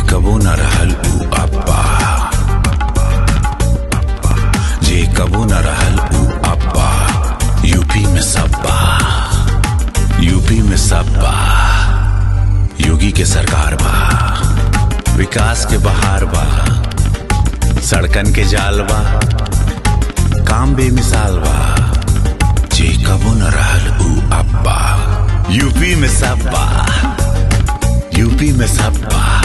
कबो न रहल ऊ अब्बा जे कबो न रहल ऊ अब्बा यूपी में सब्बा यूपी में सब्बा योगी के सरकार बा विकास के बहार बा सड़कन के जाल बा काम बेमिसाल बा जे कबो न रहल ऊ अब्बा यूपी में सब्बा यूपी में सब्बा